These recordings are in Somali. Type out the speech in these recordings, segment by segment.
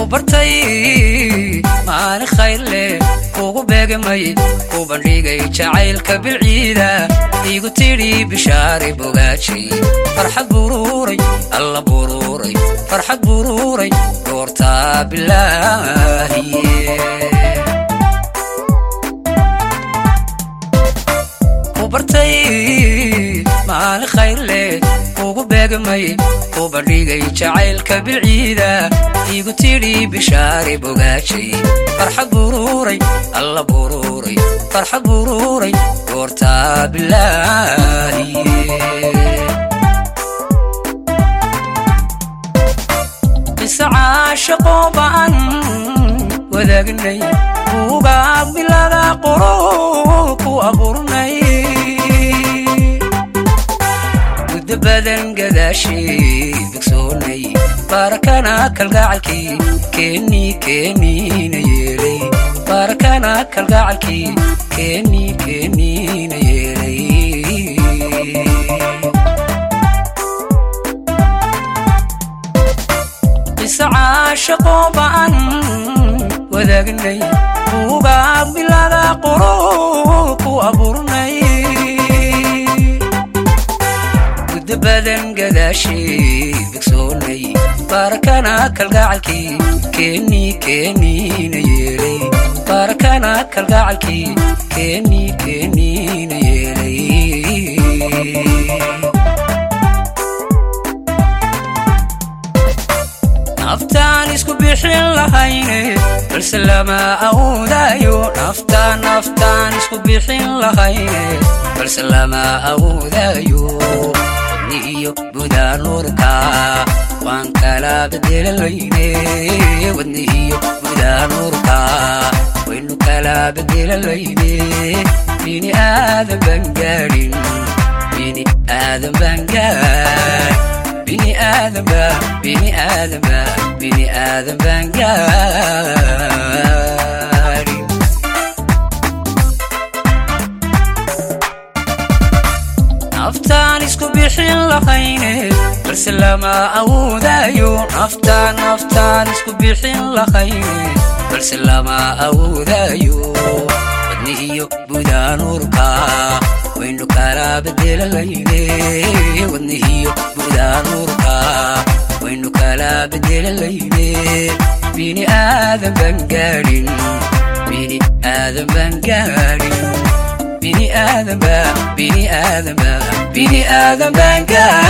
bartay maalin khayr leh kugu beegamay ku bandhigay jacaylka bilciida igu tidhi bishaari bogaajay farxad buruuray alla buruuray farxad buruuray goortaa bilaahiye ku bartay maalin khayr leh kugu beegamay ku bandhigay jacaylka bilciida igu tidhi bishaari bogaajay farxad buruuray alla buruuray farxad buruuray goortaa bilaahiye mise caashaqoo ba'an wadaagnay buugaa bilada qoro ku abuurnay muddo badan gadaashii bogsoonay baarakana kalgacalkii keenii keeniina yeelay baarakana kalgacalkii keenii keeniina yeelay mise caashaqoo ba'an wadaagnay buugaa bilada qoro ku abuurnay muddo badan gadaashii bogsoonay baarakana kalgacalkii keenii keeniina yeelay baarakana kalgacalkii keenii keeniina yeelay naftaan isku bixin lahayne balse lama awoodayo naftaan naftaan isku bixin lahayne balse lama awoodayo wadni iyo budaa nuurka waan kala bedelanayne wadni iyo budaa nuurka waynu kala bedelanayne bini aadan baan gaadhin bini aadan baan gaadhin bini aadamba bini aadamba bini aadan baan gaadhin naftaan isku bixin lahayne balse lama awoodayo naftaan naftaan isku bixin lahayne balse lama awoodayo wadni iyo budaa nuurka waynu kala bedelanayne wadni iyo budaa nuurka waynu kala bedelanayne bini aadan baan gaadhin bini aadan baan gaadhin bini aadanba bini aadanba bini aadan baan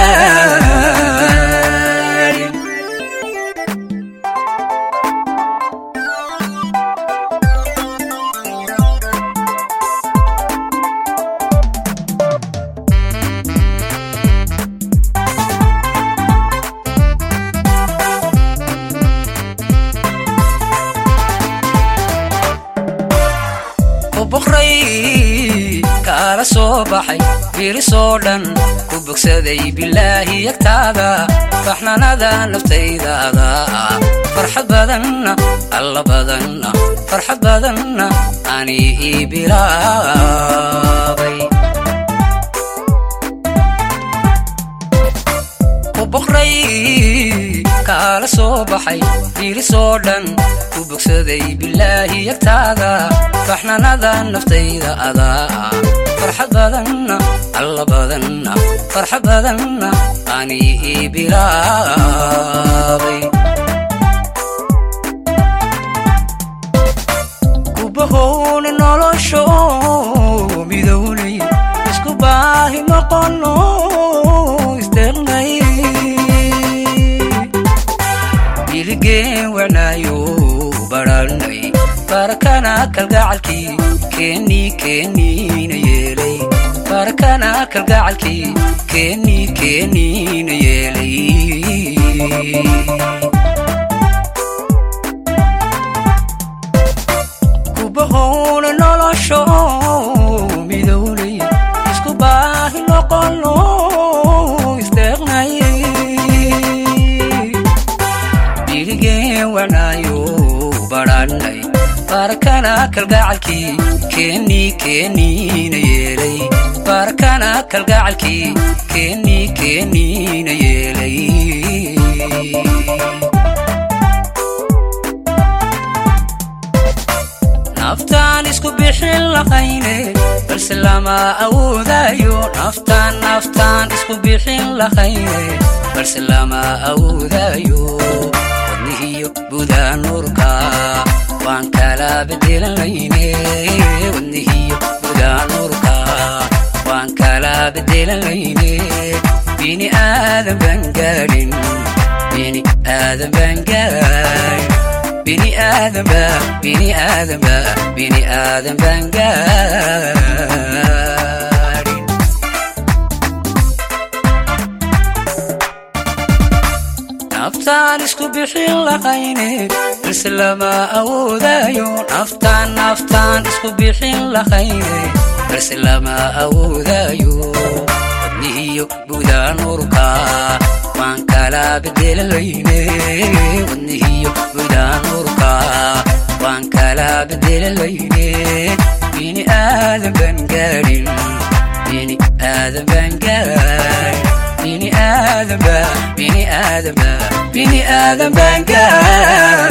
gaadhin boqray kaala soo baxay birisoo dhan ku bogsaday bilaahi yagtaada baxnanada naftaydaada farxad badanna alla badanna farxad badanna ani ii bilaabay boqray kaala soo baxay birisoo dhan ku bogsaday bilaahi yagtaada baxnanada naftayda adaa farxad badanna alla badanna farxad badanna ani ii bilaabay kubahowna nolosho midownay isku baahi maqono isdeeqnay biligeen wanaayo baranay barakana kalgacalkii keenii keeniina yeelay barakana kalgacalkii keenii keeniina yeelay kubahowna nolosho midownay isku baahi noqono isdeeqnay biligeen wanaayo baranay barakana kalgacalkii keenii keeniina yeelay barakana kalgacalkii keenii keeniina yeelay naftaan isku bixin laqayne balse lama awoodayo naftaan naftaan isku bixin laqayne balse lama awoodayo wadnihiyo budaa nuurka waan kala bedelanayne wadnihiyo budaa nuurka waan kala bedelanayne bini aadan baan gaadhin bini aadan baan gaadhin bini aadan ba bini aadan ba bini aadan baan gaadhin naftaan isku bixin laqayne balse lama awoodayo naftaan naftaan isku bixin laqayne balse lama awoodayo wadnihiyo budaa nuurka waan kala bedelanayne wadnihiyo budaa nuurka waan kala bedelanayne bini aadan baan gaadhin bini aadan baan gaadhin bini aadan ba bini aadan ba bini aadan baan gaadhin